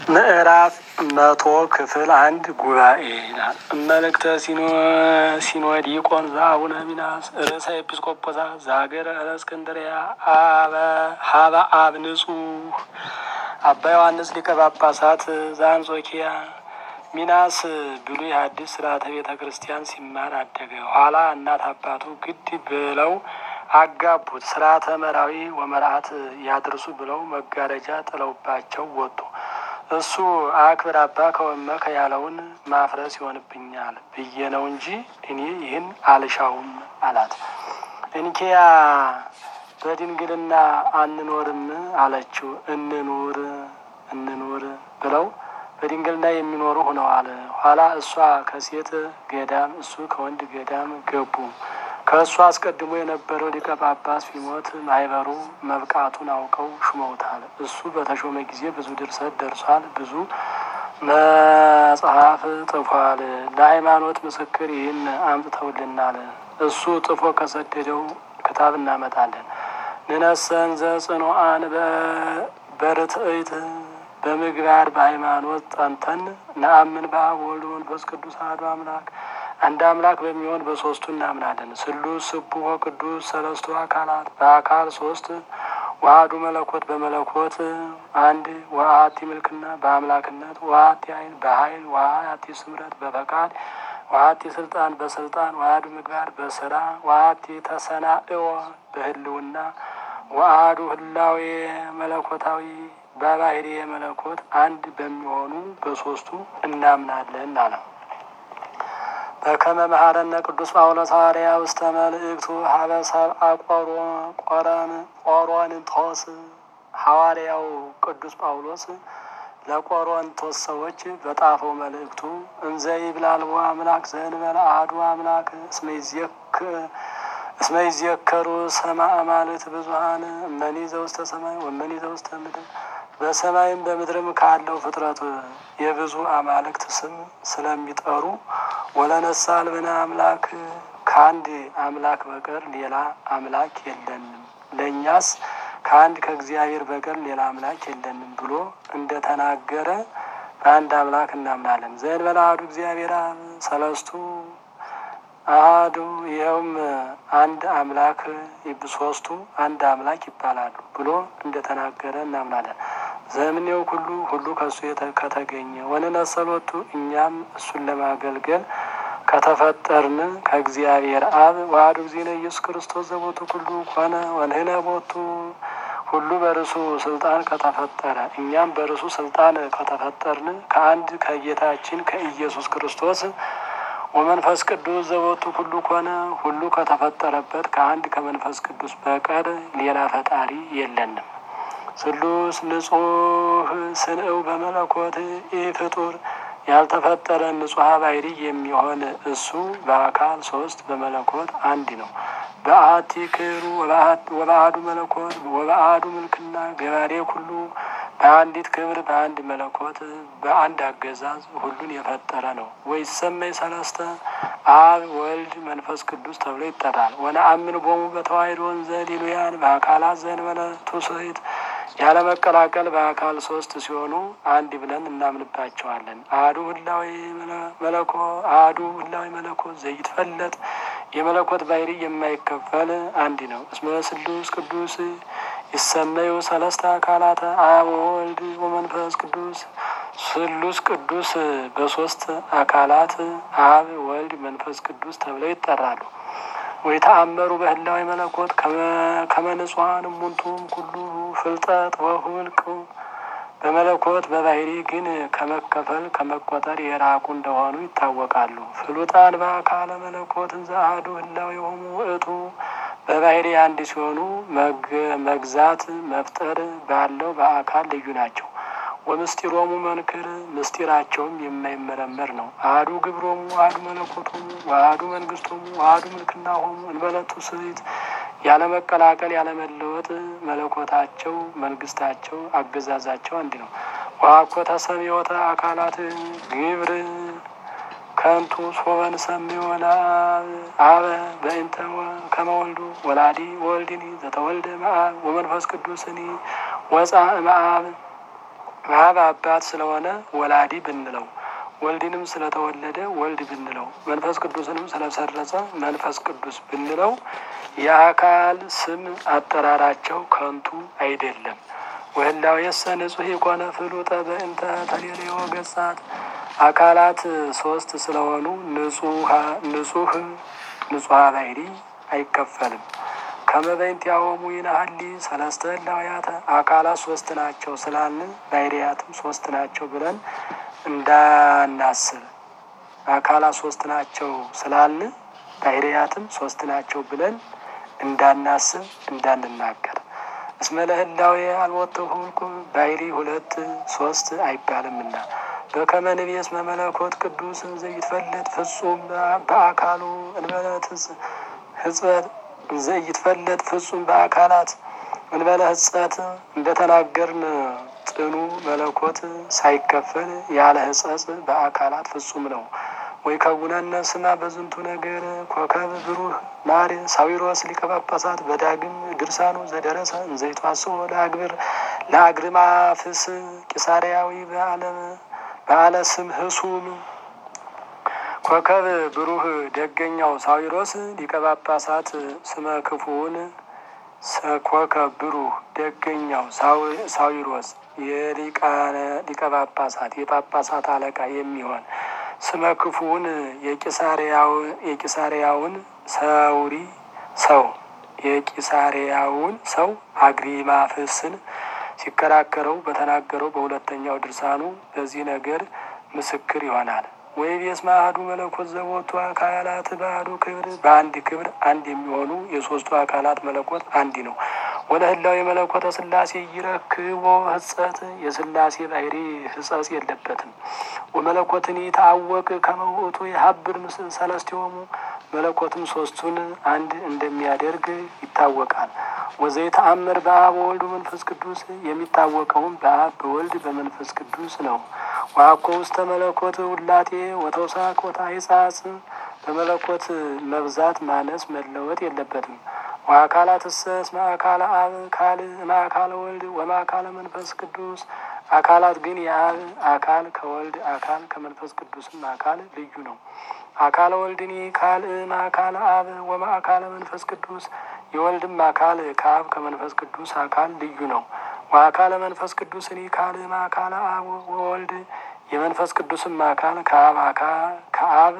ምዕራፍ መቶ ክፍል አንድ ጉባኤ ይላል። መልእክተ ሲኖዲቆን ዘአቡነ ሚናስ ርእሰ ኤጲስቆጶሳት ዘሀገረ እለእስክንድርያ ሀበ አብ ንጹሕ አባ ዮሐንስ ሊቀ ጳጳሳት ዘአንጾኪያ ሚናስ ብሉይ ሐዲስ ስርዓተ ቤተ ክርስቲያን ሲማር አደገ። ኋላ እናት አባቱ ግድ ብለው አጋቡት። ስርዓተ መራዊ ወመርዓት ያድርሱ ብለው መጋረጃ ጥለውባቸው ወጡ። እሱ አክብር አባ ከወመከ ያለውን ማፍረስ ይሆንብኛል ብዬ ነው እንጂ እኔ ይህን አልሻውም አላት። እንኪያ በድንግልና አንኖርም አለችው። እንኑር እንኑር ብለው በድንግልና የሚኖሩ ሆነዋል። ኋላ እሷ ከሴት ገዳም እሱ ከወንድ ገዳም ገቡ። ከእሱ አስቀድሞ የነበረው ሊቀ ጳጳስ ቢሞት ማህበሩ መብቃቱን አውቀው ሹመውታል። እሱ በተሾመ ጊዜ ብዙ ድርሰት ደርሷል፣ ብዙ መጽሐፍ ጽፏል። ለሃይማኖት ምስክር ይህን አምጥተውልናል። እሱ ጽፎ ከሰደደው ክታብ እናመጣለን። ንነሰን ዘጽኑዓን በርትዕት በምግባር በሃይማኖት ጸንተን ነአምን በአብ ወወልድ ወመንፈስ ቅዱስ አሐዱ አምላክ አንድ አምላክ በሚሆን በሶስቱ እናምናለን። ስሉስ ስቡሕ ወቅዱስ ሰለስቱ አካላት በአካል ሶስት ዋህዱ መለኮት በመለኮት አንድ ወአሐቲ ምልክና በአምላክነት ወአሐቲ ኃይል በኃይል ወአሐቲ ስምረት በፈቃድ ወአሐቲ ስልጣን በስልጣን ወአሐዱ ምግባር በስራ ወአሐቲ ተሰናእወ በህልውና ወአሐዱ ህላዌ መለኮታዊ በባህሪ መለኮት አንድ በሚሆኑ በሶስቱ እናምናለን አለው። በከመ መሐረነ ቅዱስ ጳውሎስ ሐዋርያ ውስተ መልእክቱ ሀበ ሰብአ ቆሮንቶስ ሐዋርያው ቅዱስ ጳውሎስ ለቆሮንቶስ ሰዎች በጣፈው መልእክቱ እንዘ ይብላልዎ አምላክ ዘእንበለ አሐዱ አምላክ እስመ ይዝየከሩ ሰማዕ አማልክት ብዙኃን እመኒ ዘውስተ ሰማይ ወመኒ ዘውስተ ምድር በሰማይም በምድርም ካለው ፍጥረት የብዙ አማልክት ስም ስለሚጠሩ ወለነሳ አልብነ አምላክ ከአንድ አምላክ በቀር ሌላ አምላክ የለንም፣ ለእኛስ ከአንድ ከእግዚአብሔር በቀር ሌላ አምላክ የለንም ብሎ እንደተናገረ በአንድ አምላክ እናምናለን። ዘእንበለ አሐዱ እግዚአብሔር አብ ሰለስቱ አሐዱ ይኸውም አንድ አምላክ ሶስቱ አንድ አምላክ ይባላሉ ብሎ እንደተናገረ እናምናለን። ዘምኔው ሁሉ ሁሉ ከእሱ ከተገኘ ወንነሰሎቱ እኛም እሱን ለማገልገል ከተፈጠርን ከእግዚአብሔር አብ ዋህዱ ጊዜነ ኢየሱስ ክርስቶስ ዘቦቱ ሁሉ ኮነ ወንህነ ቦቱ ሁሉ በርሱ ስልጣን ከተፈጠረ እኛም በርሱ ስልጣን ከተፈጠርን ከአንድ ከጌታችን ከኢየሱስ ክርስቶስ ወመንፈስ ቅዱስ ዘቦቱ ሁሉ ኮነ ሁሉ ከተፈጠረበት ከአንድ ከመንፈስ ቅዱስ በቀር ሌላ ፈጣሪ የለንም። ስሉስ ንጹሕ ስንእው በመለኮት ኢ ፍጡር ያልተፈጠረ ንጹሐ ባሕሪ የሚሆን እሱ በአካል ሶስት በመለኮት አንድ ነው። በአሐቲ ክብሩ ወበአሐዱ መለኮት ወበአሐዱ ምልክና ገባሬ ሁሉ በአንዲት ክብር በአንድ መለኮት በአንድ አገዛዝ ሁሉን የፈጠረ ነው። ወይሰመይ ሰለስተ አብ ወልድ መንፈስ ቅዱስ ተብሎ ይጠራል። ወነአምን ቦሙ በተዋሕዶ እንዘ ሌሉያን በአካላት ዘእንበለ ትውስሕት ያለ መቀላቀል በአካል ሶስት ሲሆኑ አንድ ብለን እናምንባቸዋለን። አሐዱ ህላዌ መለኮ አሐዱ ህላዌ መለኮት ዘይትፈለጥ የመለኮት ባሕሪ የማይከፈል አንድ ነው። እስመ ስሉስ ቅዱስ ይሰመዩ ሰለስተ አካላተ አብ ወወልድ ወመንፈስ ቅዱስ ስሉስ ቅዱስ በሶስት አካላት አብ ወልድ መንፈስ ቅዱስ ተብለው ይጠራሉ። ወይ ተአመሩ በህላዊ መለኮት ከመንጹሐን እሙንቱም ኩሉ ፍልጠት ወሁልቅ በመለኮት በባህሪ ግን ከመከፈል ከመቆጠር የራቁ እንደሆኑ ይታወቃሉ። ፍሉጣን በአካለ መለኮት እንዘ አሐዱ ህላዌ የሆኑ ውእቱ በባህሪ አንድ ሲሆኑ መግዛት መፍጠር ባለው በአካል ልዩ ናቸው። ወምስጢሮሙ መንክር ምስጢራቸውም የማይመረመር ነው። አሐዱ ግብሮሙ አሐዱ መለኮቶሙ ወአሐዱ መንግስቶሙ ወአሐዱ ምልክናሆሙ እንበለቱ ስሪት ያለመቀላቀል ያለመለወጥ መለኮታቸው መንግስታቸው አገዛዛቸው አንድ ነው። ዋኮ ተሰሚዮተ አካላት ግብር ከንቱ ሶበን ሰሚዮ አበ በእንተ ከመወልዱ ወላዲ ወልድኒ ዘተወልደ መአብ ወመንፈስ ቅዱስኒ ወፃ መአብ አብ አባት ስለሆነ ወላዲ ብንለው ወልድንም ስለተወለደ ወልድ ብንለው መንፈስ ቅዱስንም ስለሰረጸ መንፈስ ቅዱስ ብንለው የአካል ስም አጠራራቸው ከንቱ አይደለም። ወህላው የሰ ንጹሕ የኮነ ፍሉጠ በእንተ ተሌሌዎ ገጻት አካላት ሶስት ስለሆኑ ንጹህ ንጹሐ ባህሪ አይከፈልም። ከመበይንት ያወሙ ይናሀሊ ሰለስተ ህላውያተ አካላት ሶስት ናቸው ስላልን ባህሪያትም ሶስት ናቸው ብለን እንዳናስብ አካላት ሶስት ናቸው ስላልን ባህሪያትም ሶስት ናቸው ብለን እንዳናስብ እንዳንናገር እስመ ለህላዌ አልወተ ሁልቁ ባህሪ ሁለት ሶስት አይባልምና በከመ ንቤ እስመ መለኮት ቅዱስ ዘይትፈለጥ ፍጹም በአካሉ እንበለት ህጽበት ዘይትፈለጥ ፍጹም በአካላት እንበለ ህጸት እንደተናገርን ጥኑ መለኮት ሳይከፈል ያለ ህጸጽ በአካላት ፍጹም ነው። ወይ ከቡነነ ስማ በዝንቱ ነገር ኮከብ ብሩህ ማር ሳዊሮስ ሊቀ ጳጳሳት በዳግም ድርሳኑ ዘደረሰ እንዘይቷስኦ ለአግብር ለአግርማፍስ ቂሳርያዊ በአለም በአለ ስም ህሱም ኮከብ ብሩህ ደገኛው ሳዊሮስ ሊቀ ጳጳሳት ስመ ክፉውን ኮከብ ብሩህ ደገኛው ሳዊሮስ የሊቀ ጳጳሳት የጳጳሳት አለቃ የሚሆን ስመ ክፉውን የቂሳሪያውን ሰውሪ ሰው የቂሳሪያውን ሰው አግሪማፍስን ሲከራከረው በተናገረው በሁለተኛው ድርሳኑ በዚህ ነገር ምስክር ይሆናል። ወይ ቤስመ አሐዱ መለኮት ዘቦቱ አካላት በአሐዱ ክብር በአንድ ክብር አንድ የሚሆኑ የሶስቱ አካላት መለኮት አንድ ነው። ወለ ህላው የመለኮተ ስላሴ ይረክቦ ህጸት የስላሴ ባህሪ ህጸጽ የለበትም። ወመለኮትን ታወቅ ከመውእቱ የሀብር ምስል ሰለስቲሆሙ መለኮትም ሶስቱን አንድ እንደሚያደርግ ይታወቃል። ወዘይ ተአምር በአብ ወወልድ መንፈስ ቅዱስ የሚታወቀውም በአብ በወልድ በመንፈስ ቅዱስ ነው። ዋኮ ውስተ መለኮት ውላቴ ወተውሳክ ወታይጻጽ በመለኮት መብዛት ማነስ መለወጥ የለበትም። ወአካላት እሰስ ማእካለ አብ ካል ማእካለ ወልድ ወማእካለ መንፈስ ቅዱስ አካላት ግን የአብ አካል ከወልድ አካል ከመንፈስ ቅዱስም አካል ልዩ ነው። አካለ ወልድኒ ካል ማእካለ አብ ወማእካለ መንፈስ ቅዱስ የወልድም አካል ከአብ ከመንፈስ ቅዱስ አካል ልዩ ነው። ወአካለ መንፈስ ቅዱስኒ ካል ማእካለ አብ ወወልድ የመንፈስ ቅዱስም አካል ከአብ ከአብ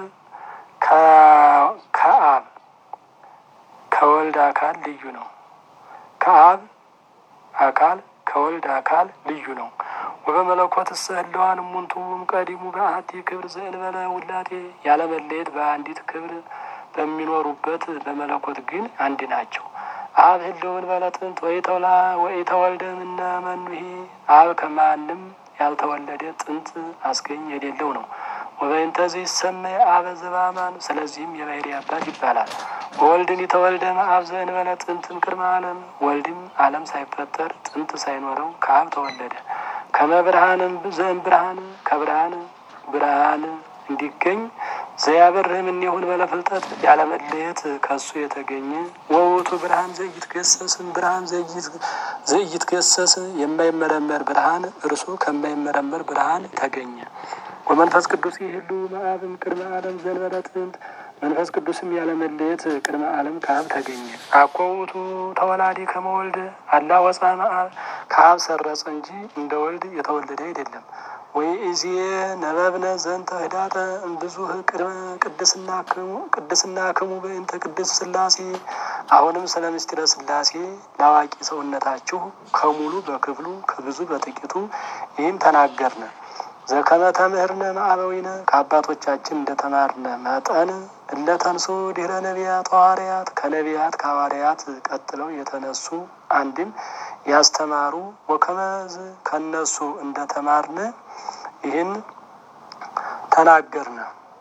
ከአብ ከወልድ አካል ልዩ ነው። ከአብ አካል ከወልድ አካል ልዩ ነው። ወበመለኮት እሰ ህለዋን እሙንቱም ቀዲሙ በአሐቲ ክብር ዘእንበለ ውላቴ ያለመለየት በአንዲት ክብር በሚኖሩበት በመለኮት ግን አንድ ናቸው። አብ ህልውን በለጥንት ወይተውላ ወይተወልደ ምነ መኑሂ አብ ከማንም ያልተወለደ ጥንት አስገኝ የሌለው ነው። ወበእንተዚህ ይሰመይ አበ ዘበአማን ስለዚህም የባህሪ አባት ይባላል። ወወልድን የተወልደ አብ ዘእንበለ ጥንትም ቅድመ ዓለም ወልድም ዓለም ሳይፈጠር ጥንት ሳይኖረው ከአብ ተወለደ። ከመ ብርሃንም ዘእም ብርሃን ከብርሃን ብርሃን እንዲገኝ ዘያበርህም እኒሁን በለፍልጠት ያለመለየት ከሱ የተገኘ ወውቱ ብርሃን ዘይትገሰስም ብርሃን ዘይትገሰስ የማይመረመር ብርሃን እርሱ ከማይመረመር ብርሃን ተገኘ። ወመንፈስ ቅዱስ ይህሉ መአብም ቅድመ ዓለም ዘንበለ ጥንት መንፈስ ቅዱስም ያለመለየት ቅድመ ዓለም ከአብ ተገኘ። አኮ ውእቱ ተወላዲ ከመወልድ አላ ወፃ መአብ ከአብ ሰረጸ እንጂ እንደ ወልድ የተወለደ አይደለም። ወይ እዚየ ነበብነ ዘንተ ህዳጠ እምብዙህ ቅድመ ቅድስና ክሙ በእንተ ቅድስ ስላሴ አሁንም ስለ ምስጢረ ስላሴ ለአዋቂ ሰውነታችሁ ከሙሉ በክፍሉ ከብዙ በጥቂቱ ይህን ተናገርነ። ዘከመ ተምህርነ ማዕበዊነ ከአባቶቻችን እንደተማርነ መጠን እለተንሱ ድህረ ነቢያት ሐዋርያት ከነቢያት ከሐዋርያት ቀጥለው የተነሱ አንድም ያስተማሩ ወከመዝ ከነሱ እንደተማርነ ይህን ተናገርነ።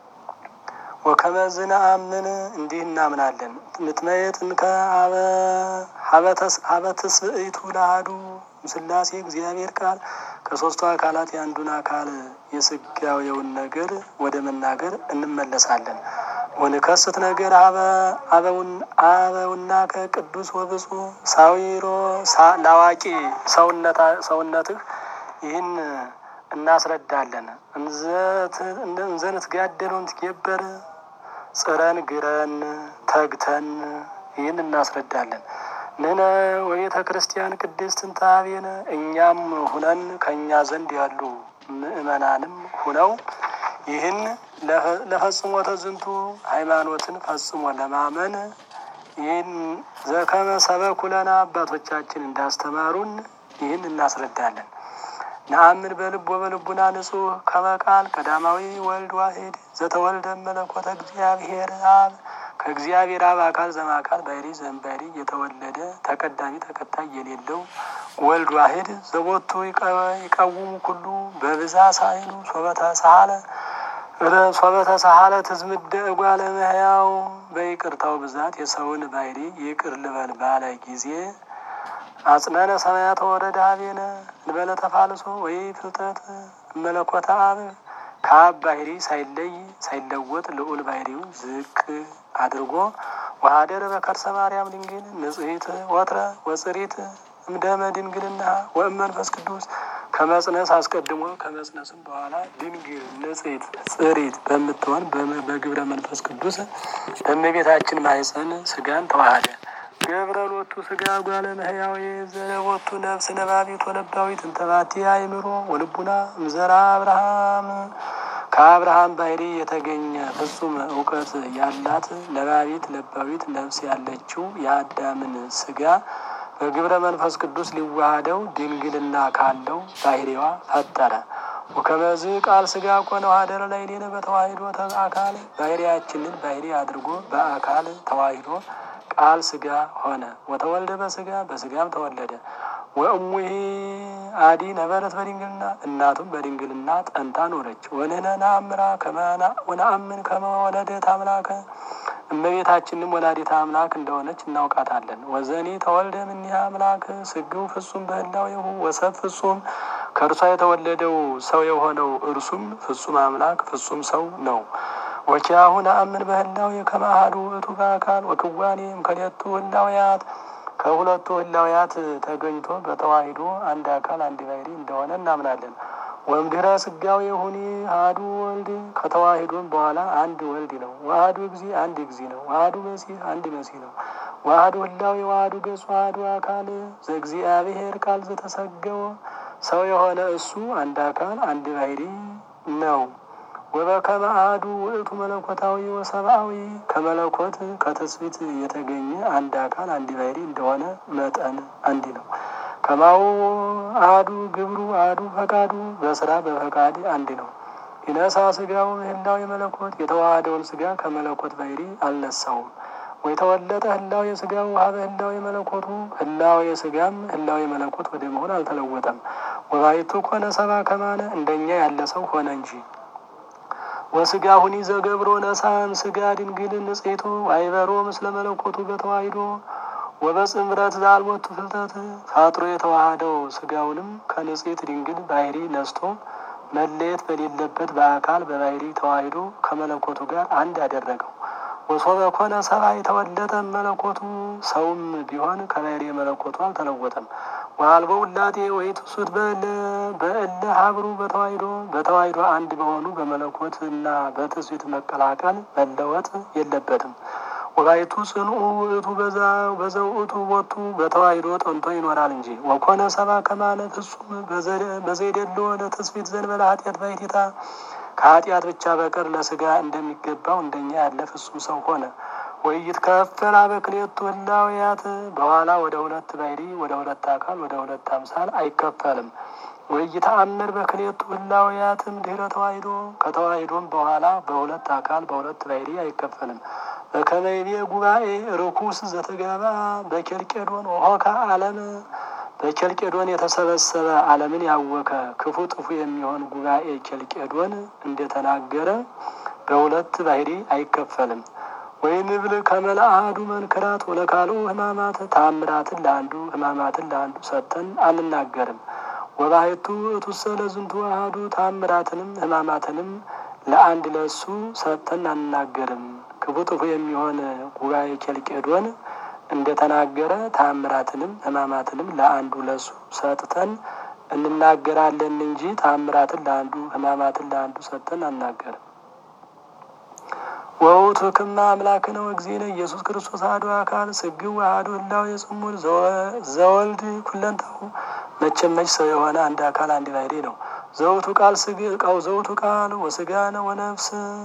ወከመዝነ አምን እንዲህ እናምናለን። ምትመየትን ከሀበትስብእቱ ለአሐዱ ስላሴ እግዚአብሔር ቃል ከሶስቱ አካላት የአንዱን አካል የስጋዌውን ነገር ወደ መናገር እንመለሳለን። ወንከስት ነገር አበውና ከቅዱስ ወብፁ ሳዊሮ ለአዋቂ ሰውነትህ ይህን እናስረዳለን። እንዘንት ጋደለውን ትጌበር ጽረን ግረን ተግተን ይህን እናስረዳለን። ንነ ወቤተ ክርስቲያን ቅድስት እንታቤነ እኛም ሁነን ከእኛ ዘንድ ያሉ ምእመናንም ሁነው ይህን ለፈጽሞ ተዝንቱ ሃይማኖትን ፈጽሞ ለማመን ይህን ዘከመ ሰበኩ ለነ አባቶቻችን እንዳስተማሩን ይህን እናስረዳለን። ነአምን በልብ ወበልቡና ንጹሕ ከመቃል ቀዳማዊ ወልድ ዋሂድ ዘተወልደ መለኮተ እግዚአብሔር አብ ከእግዚአብሔር አብ አካል ዘማካል ባሕሪ ዘእምባሕሪ የተወለደ ተቀዳሚ ተከታይ የሌለው ወልድ ዋሂድ ዘቦቱ ይቀውሙ ኩሉ በብዛ ሳይሉ ሶበተ ሳለ ሶበተ ሳለ ትዝምደ እጓለ እመሕያው በይቅርታው ብዛት የሰውን ባሕሪ ይቅር ልበል ባለ ጊዜ አጽነነ ሰማያተ ወረደ ሀቤነ እንበለ ተፋልሶ ወይ ፍልጠት መለኮተ አብ ከአብ ባሕሪ ሳይለይ ሳይለወጥ ልዑል ባሕሪውን ዝቅ አድርጎ ወሀደረ በከርሰ ማርያም ድንግል ንጽሕት ወትረ ወጽሪት እምደመ ድንግልና ወእመንፈስ ቅዱስ ከመጽነስ አስቀድሞ ከመጽነስም በኋላ ድንግል ንጽሕት ጽሪት በምትሆን በግብረ መንፈስ ቅዱስ በእመቤታችን ማኅፀን ስጋን ተዋሃደ። ገብረ ሎቱ ስጋ ጓለ እመሕያው ዘለቦቱ ነፍስ ነባቢት ወለባዊት እንተባቲ አእምሮ ወልቡና እምዘራ አብርሃም ከአብርሃም ባሕሪ የተገኘ ፍጹም እውቀት ያላት ነባቢት ለባዊት ነፍስ ያለችው የአዳምን ስጋ በግብረ መንፈስ ቅዱስ ሊዋሃደው ድንግልና ካለው ባሕሪዋ ፈጠረ። ወከመዝ ቃል ስጋ ኮነ ሀደረ ላዕሌነ በተዋሂዶ አካል ባሕሪያችንን ባሕሪ አድርጎ በአካል ተዋሂዶ ቃል ስጋ ሆነ። ወተወልደ በስጋ በስጋም ተወለደ። ወእሙሂ አዲ ነበረት በድንግልና እናቱም በድንግልና ጠንታ ኖረች። ወንህነ ነአምራ ወነአምን ከመ ወለደት አምላከ እመቤታችንም ወላዲተ አምላክ እንደሆነች እናውቃታለን። ወዘኒ ተወልደ እምኔሃ አምላክ ስግው ፍጹም በህላዌሁ ወሰብ ፍጹም ከእርሷ የተወለደው ሰው የሆነው እርሱም ፍጹም አምላክ ፍጹም ሰው ነው። ወኪያሁ ነአምን በህላዌ ከመ አሐዱ ውእቱ በአካል ወክዋኔ እምክልኤቱ ህላዌያት ከሁለቱ ህላዌያት ተገኝቶ በተዋሂዶ አንድ አካል አንድ ባሕሪ እንደሆነ እናምናለን። ወእምድኅረ ስጋዌ ሁኒ አሐዱ ወልድ ከተዋሂዶም በኋላ አንድ ወልድ ነው። ዋህዱ እግዚ አንድ እግዚ ነው። ዋህዱ መሲህ አንድ መሲህ ነው። ዋህዱ ህላዌ ዋህዱ ገጹ ዋህዱ አካል ዘእግዚአብሔር ቃል ዘተሰገወ ሰው የሆነ እሱ አንድ አካል አንድ ባሕሪ ነው። ወበከመ አሐዱ ውእቱ መለኮታዊ ወሰብአዊ ከመለኮት ከትስብእት የተገኘ አንድ አካል አንድ ባሕሪ እንደሆነ መጠን አንድ ነው። ከማሁ አሐዱ ግብሩ አሐዱ ፈቃዱ በስራ በፈቃድ አንድ ነው። ይነሳ ስጋው ህላዌ መለኮት የተዋሃደውን ስጋ ከመለኮት ባሕሪ አልነሳውም። ወይ ተወለጠ ህላዌ ስጋው ሀበ ህላዌ መለኮቱ ህላዌ ስጋም ህላዌ መለኮት ወደ መሆን አልተለወጠም። ወባይቱ ኮነ ሰባ ከማነ እንደኛ ያለ ሰው ሆነ እንጂ ወስጋ ሁኒ ዘገብሮ ነሳም ስጋ ድንግል ንጽሕቱ አይበሮ ምስለ መለኮቱ በተዋሂዶ ወበጽምረት ዘአልቦቱ ፍልጠት ፋጥሮ የተዋሃደው ስጋውንም ከንጽሕት ድንግል ባሕሪ ነስቶ መለየት በሌለበት በአካል በባሕሪ ተዋሂዶ ከመለኮቱ ጋር አንድ አደረገው። ወሶበ ኮነ ሰባ የተወለጠ መለኮቱ ሰውም ቢሆን ከባሕሪ መለኮቱ አልተለወጠም። ወአልቦ ውላጤ ወኢትሱት በእለ ሀብሩ በተዋሂዶ በተዋሂዶ አንድ በሆኑ በመለኮት እና በትስብእት መቀላቀል መለወጥ የለበትም። ወባይቱ ጽንኡ ውእቱ በዘውእቱ ቦቱ በተዋሂዶ ጠንቶ ይኖራል እንጂ ወኮነ ሰባ ከማነ ፍጹም በዘይደሎ ለትስብእት ዘንበለ ኃጢአት ባሕቲታ ከኃጢአት ብቻ በቀር ለስጋ እንደሚገባው እንደኛ ያለ ፍጹም ሰው ሆነ። ወይት ከፈላ በክሌቱ ህላዌያት በኋላ ወደ ሁለት ባሕሪ ወደ ሁለት አካል ወደ ሁለት አምሳል አይከፈልም። ወይተአምር በክሌቱ ህላዌያትም ድኅረ ተዋሂዶ ከተዋሂዶም በኋላ በሁለት አካል በሁለት ባሕሪ አይከፈልም። በከመ ይቤ ጉባኤ ርኩስ ዘተጋባ በኬልቄዶን ወሆካ ዓለም በኬልቄዶን የተሰበሰበ ዓለምን ያወከ ክፉ ጥፉ የሚሆን ጉባኤ ኬልቄዶን እንደተናገረ በሁለት ባሕሪ አይከፈልም። ወይንብል ከመልአዱ መንክራት ወለካልኡ ህማማት ታምራትን ለአንዱ ህማማትን ለአንዱ ሰጥተን አንናገርም። ወባሕቱ እቱሰ ለዝንቱ አሐዱ ታምራትንም ህማማትንም ለአንድ ለሱ ሰጥተን አንናገርም። ክፉ ጥፉ የሚሆን ጉባኤ ኬልቄዶን እንደተናገረ ታምራትንም ህማማትንም ለአንዱ ለሱ ሰጥተን እንናገራለን እንጂ ተአምራትን ለአንዱ ሕማማትን ለአንዱ ሰጥተን አናገርም። ወውቱ ክማ አምላክነ ወእግዚእነ ኢየሱስ ክርስቶስ አሐዱ አካል ስግው አሐዱ ህላዌ ጽሙድ ዘወልድ ኩለንታሁ መቼም መች ሰው የሆነ አንድ አካል አንድ ባሕርይ ነው። ዘውቱ ቃል ስግ ቃው ዘውቱ ቃል ወስጋነ ወነፍስ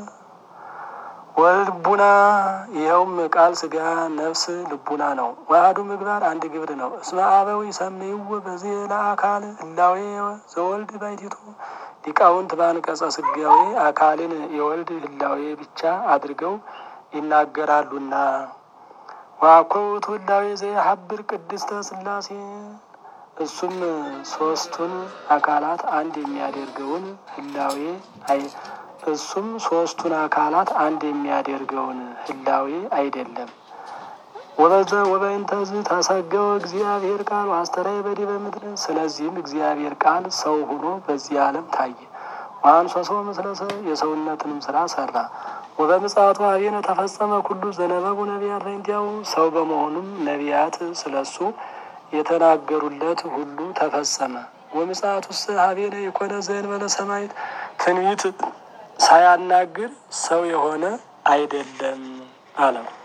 ወልቡና ይኸውም ቃል ስጋ ነፍስ ልቡና ነው። ዋህዱ ምግባር አንድ ግብር ነው። እስመ አበው ይሰምይው በዚህ ለአካል ህላዌ ዘወልድ ባሕቲቱ ሊቃውንት በአንቀጸ ስጋዌ አካልን የወልድ ህላዌ ብቻ አድርገው ይናገራሉና ዋኮ ውእቱ ህላዌ ዘየሀብር ቅድስተ ሥላሴ እሱም ሶስቱን አካላት አንድ የሚያደርገውን ህላዌ አይ እሱም ሶስቱን አካላት አንድ የሚያደርገውን ህላዌ አይደለም። ወበዘ ወበእንተዝ ተሰገወ እግዚአብሔር ቃል አስተራየ በዲበ ምድር። ስለዚህም እግዚአብሔር ቃል ሰው ሆኖ በዚህ ዓለም ታየ። ወአንሶሶ ምስለ ሰብእ የሰውነትንም ስራ ሰራ። ወበምጽአቱ ኀቤነ ተፈጸመ ኩሉ ዘነበቡ ነቢያት በእንቲአሁ ሰው በመሆኑም ነቢያት ስለሱ የተናገሩለት ሁሉ ተፈጸመ። ወምጽአቱስ ኀቤነ የኮነ ዘእንበለ ሰማዕት ትንቢት ሳያናግር ሰው የሆነ አይደለም አለው።